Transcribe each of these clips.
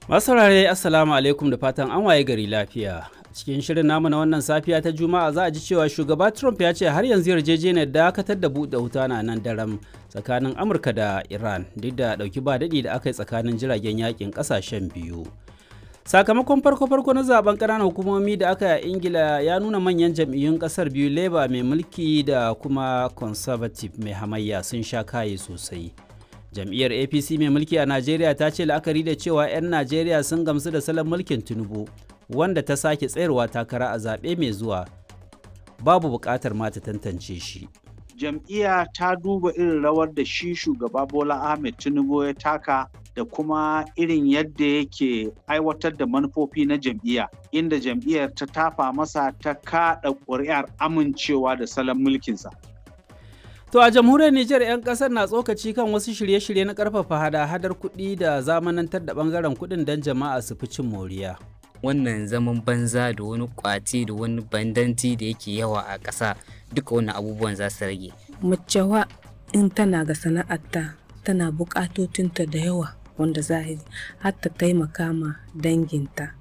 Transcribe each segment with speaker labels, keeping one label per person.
Speaker 1: Masu saurare Assalamu alaikum da fatan an waye gari lafiya. Cikin shirin namu na wannan safiya ta Juma'a za a ji cewa shugaba Trump ya ce har yanzu yarjejeniyar dakatar da buɗe wuta na nan daram tsakanin Amurka da Iran duk da ɗauki ba daɗi da aka yi tsakanin jiragen yakin ƙasashen biyu. Sakamakon farko-farko na zaben ƙananan hukumomi da aka yi a Ingila ya nuna manyan jam'iyyun ƙasar biyu Labour mai mulki da kuma Conservative mai hamayya sun sha kaye sosai. jam'iyyar apc mai mulki a najeriya ta ce la'akari da cewa 'yan najeriya sun gamsu da salon mulkin tinubu wanda ta sake tsayarwa takara a zaɓe mai zuwa babu buƙatar ma ta tantance shi
Speaker 2: jam'iyya ta duba irin rawar da shi shugaba bola ahmed tinubu ya taka da kuma irin yadda yake aiwatar da manufofi na jam'iyya inda jam'iyyar ta tafa masa ta kaɗa ƙuri'ar amincewa da salon mulkinsa
Speaker 1: To a jamhuriyar Nijar 'yan kasar na tsokaci kan wasu shirye-shirye na karfafa hada-hadar kuɗi da zamanantar da bangaren kuɗin don jama'a su fi cin moriya.
Speaker 3: Wannan zaman banza da wani kwati da wani bandanti da yake yawa a ƙasa duka wani abubuwan za su rage.
Speaker 4: Macewa in tana ga sana'arta tana buƙatotinta da yawa wanda za a yi har ta taimaka ma danginta.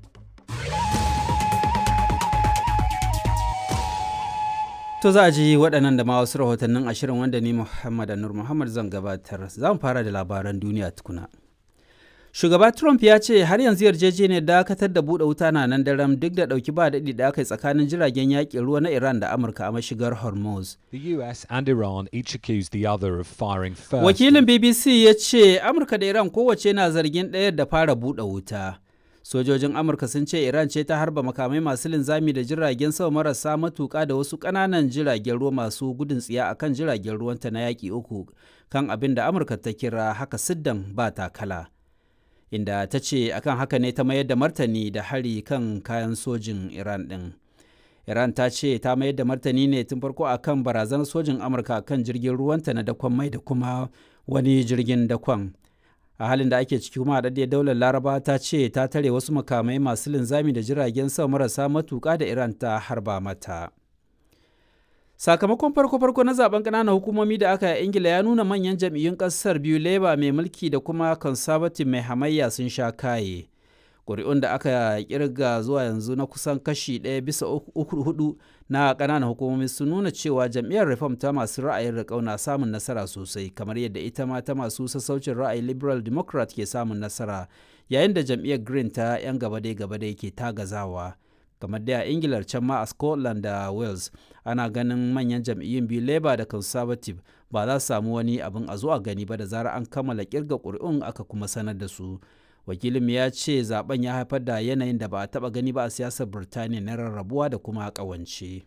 Speaker 1: To za a ji waɗannan da ma wasu rahotannin ashirin wanda ni Muhammad Anur Muhammad zan gabatar. Za mu fara da labaran duniya tukuna. Shugaba Trump ya ce har yanzu yarjejeniyar dakatar da buɗe wuta na nan daram duk da ɗauki ba daɗi da aka yi tsakanin jiragen yaƙin ruwa na Iran da Amurka a mashigar Hormuz.
Speaker 5: The US and Iran each accused the other of firing first.
Speaker 1: Wakilin BBC ya ce Amurka da Iran kowace na zargin ɗayar da fara buɗe wuta. sojojin amurka sun ce iran ce ta harba makamai masu linzami da jiragen sama marasa matuka da wasu ƙananan jiragen ruwa masu gudun tsiya akan jiragen ruwanta na yaƙi uku kan abin da amurka ta kira haka siddan ba takala inda ta ce akan haka ne ta mayar da martani da hari kan kayan sojin iran ɗin iran ta ce ta mayar da martani ne tun farko akan barazanar sojin amurka kan jirgin ruwanta na dakon mai da kuma wani jirgin dakon a halin da ake ciki kuma haɗaɗɗiyar daular laraba ta ce ta tare wasu makamai masu linzami da jiragen sama marasa matuƙa da iran ta harba mata sakamakon farko-farko na zaben ƙananan hukumomi da aka yi ingila ya nuna manyan jam'iyyun ƙasar biyu labour mai mulki da kuma conservative mai hamayya sun sha kaye ƙuri'un da aka kirga zuwa yanzu na kusan kashi ɗaya bisa uku hudu na ƙananan hukumomi sun nuna cewa jam'iyyar reform ta masu ra'ayin riƙau na samun nasara sosai kamar yadda ita ma ta masu sassaucin ra'ayi liberal democrat ke samun nasara yayin da jam'iyyar green ta 'yan gabadai gabadai ke tagazawa kamar da a ingilar can ma a scotland da wales ana ganin manyan jam'iyyun biyu labour da conservative ba za su samu wani abin a zuwa gani ba da zarar an kammala kirga ƙuri'un aka kuma sanar da su wakilin ya ce zaben ya haifar da yanayin da ba a taba gani ba a siyasar birtaniya na rarrabuwa da kuma kawance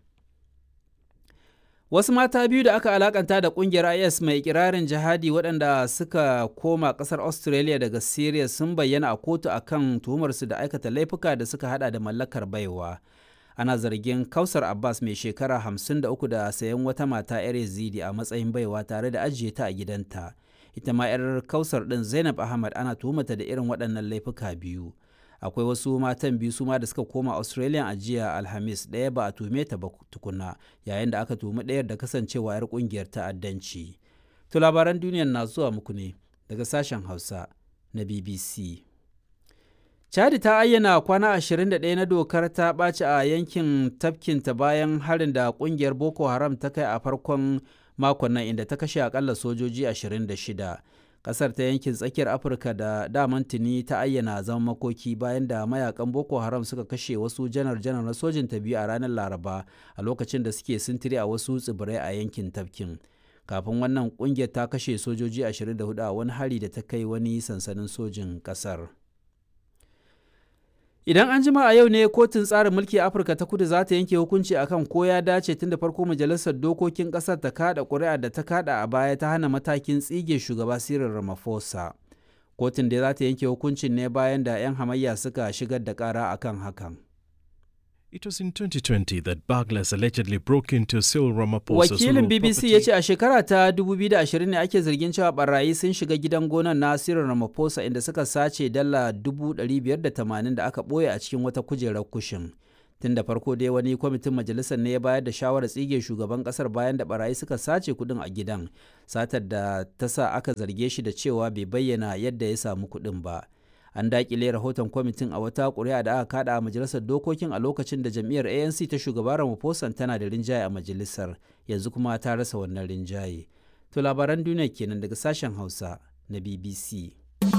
Speaker 1: wasu mata biyu da aka alakanta da kungiyar is mai ikirarin jihadi waɗanda suka koma ƙasar australia daga syria sun bayyana a kotu akan tuhumarsu da aikata laifuka da suka hada da mallakar baiwa ana zargin kausar abbas mai shekara 53 da sayan wata mata 'yar yazidi a matsayin baiwa tare da ajiye ta a gidanta ita ma 'yar kausar ɗin zainab ahmad ana tuhumata da irin waɗannan laifuka biyu akwai wasu matan biyu su ma da suka koma australia a jiya alhamis ɗaya ba a tuhume ta ba tukuna yayin da aka tuhumi ɗayar da kasancewa 'yar ƙungiyar ta'addanci to labaran duniyar na zuwa muku ne daga sashen hausa na bbc chadi ta ayyana kwana 21 na dokar ta ɓaci a yankin tafkinta bayan harin da ƙungiyar boko haram ta kai a farkon makon nan inda ta kashe akalla sojoji 26 kasar ta yankin tsakiyar afirka da daman tuni ta ayyana zama makoki bayan da mayakan boko haram suka kashe wasu janar-janar na sojin ta biyu a ranar laraba a lokacin da suke sintiri a wasu tsibirai a yankin tafkin kafin wannan kungiyar ta kashe sojoji 24 a wani hari da ta kai wani sansanin sojin kasar Idan an jima a yau ne kotun tsarin mulki Afirka ta kudu za ta yanke hukunci akan ko ya dace tun da farko majalisar dokokin ƙasar ta kada ƙuri'a da ta kada a baya ta hana matakin tsige shugaba Cyril Ramaphosa. Kotun da za ta yanke hukuncin ne bayan da 'yan hamayya suka shigar da ƙara akan hakan.
Speaker 6: It was in 2020 that burglars allegedly broke into Cyril Ramaphosa's
Speaker 1: Wakilin
Speaker 6: rural
Speaker 1: BBC ya
Speaker 6: property.
Speaker 1: ce a shekara ta 2020 ne ake zargin cewa barayi sun shiga gidan gonan na Cyril Ramaphosa inda suka sace dala 580 da aka ɓoye a cikin wata kujerar kushin. Tun da farko dai wani kwamitin majalisar ne ya bayar da shawarar tsige shugaban kasar bayan da barayi suka sace kuɗin a gidan, satar da ta sa aka zarge shi da cewa bai bayyana yadda ya samu kuɗin ba. an dakile rahoton kwamitin a wata ƙuri'a da aka kada a majalisar dokokin a lokacin da jam'iyyar anc ta shugaba ramaphosa tana da rinjaye a majalisar yanzu kuma ta rasa wannan rinjaye to labaran duniya kenan daga sashen hausa na bbc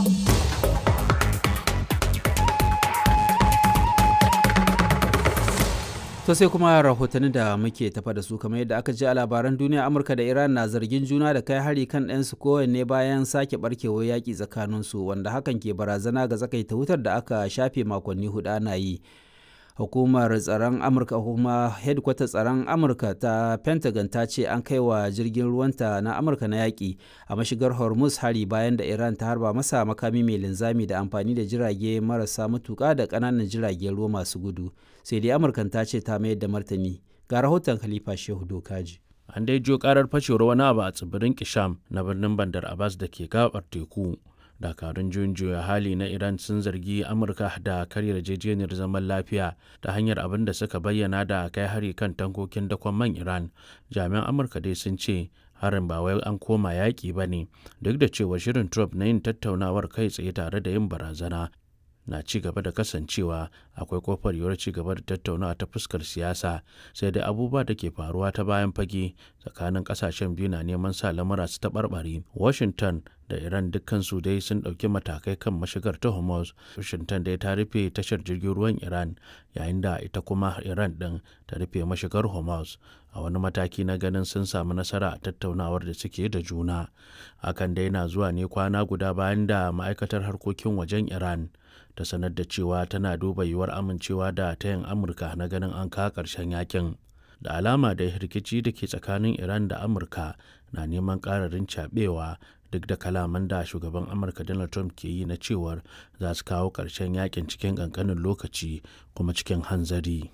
Speaker 1: To sai kuma rahotanni da muke tafa da su kamar yadda aka ji a labaran duniya Amurka da Iran na zargin juna da kai hari kan ɗansu kowanne bayan sake barkewar yaƙi tsakaninsu wanda hakan ke barazana ga tsakaita wutar da aka shafe makonni hudu ana yi. Hukumar tsaron Amurka kuma headquarter tsaron Amurka ta Pentagon ta ce an kai wa jirgin ruwanta na Amurka na yaƙi a mashigar Hormuz hari bayan da Iran ta harba masa makami mai linzami da amfani da jirage marasa matuƙa da ƙananan jiragen ruwa masu gudu. sai dai amurkan ta ce ta mayar da martani ga rahoton khalifa shehu dokaji
Speaker 7: an dai jo karar fashewar wani abu a tsibirin kisham na birnin bandar abbas da ke gabar teku dakarun juyin juya hali na iran sun zargi amurka da karya yarjejeniyar zaman lafiya ta hanyar abin da suka bayyana da kai hari kan tankokin dakon man iran jami'an amurka dai sun ce harin ba wai an koma yaƙi ba ne duk da cewa shirin trump na yin tattaunawar kai tsaye tare da yin barazana na ci gaba da kasancewa akwai kofar yiwuwar ci gaba da tattaunawa ta fuskar siyasa sai dai abubuwa da ke faruwa ta bayan fage tsakanin kasashen biyu na neman sa lamura su taɓarɓare washington da iran dukkansu dai sun ɗauki matakai kan mashigar ta hormuz washington dai ta rufe tashar jirgin ruwan iran yayin da ita kuma iran ɗin ta rufe mashigar hormuz a wani mataki na ganin sun samu nasara a tattaunawar da suke da juna hakan dai na zuwa ne kwana guda bayan da ma'aikatar harkokin wajen iran ta sanar da cewa tana duba yiwuwar amincewa da tayin amurka na ganin an kawo ƙarshen yakin da alama da rikici da ke tsakanin iran da amurka na neman ƙararin cabewa duk da kalaman da shugaban amurka donald trump ke yi na cewar za su kawo ƙarshen yakin cikin ƙanƙanin lokaci kuma cikin hanzari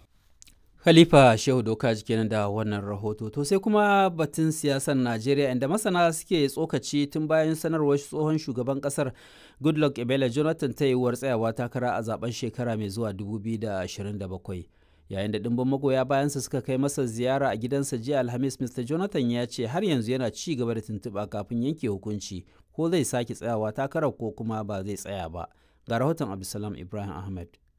Speaker 1: Khalifa Shehu Doka kenan da wannan rahoto. To sai kuma batun siyasar Najeriya inda masana suke tsokaci tun bayan sanarwar tsohon shugaban kasar Goodluck Ebele Jonathan ta yiwuwar tsayawa takara a zaben shekara mai zuwa 2027. Yayin da ɗimbin magoya bayansa suka kai masa ziyara a gidansa jiya Alhamis Mr. Jonathan ya ce har yanzu yana ci gaba da tuntuɓa kafin yanke hukunci ko zai sake tsayawa takarar ko kuma ba zai tsaya ba. Ga rahoton Abdulsalam Ibrahim Ahmed.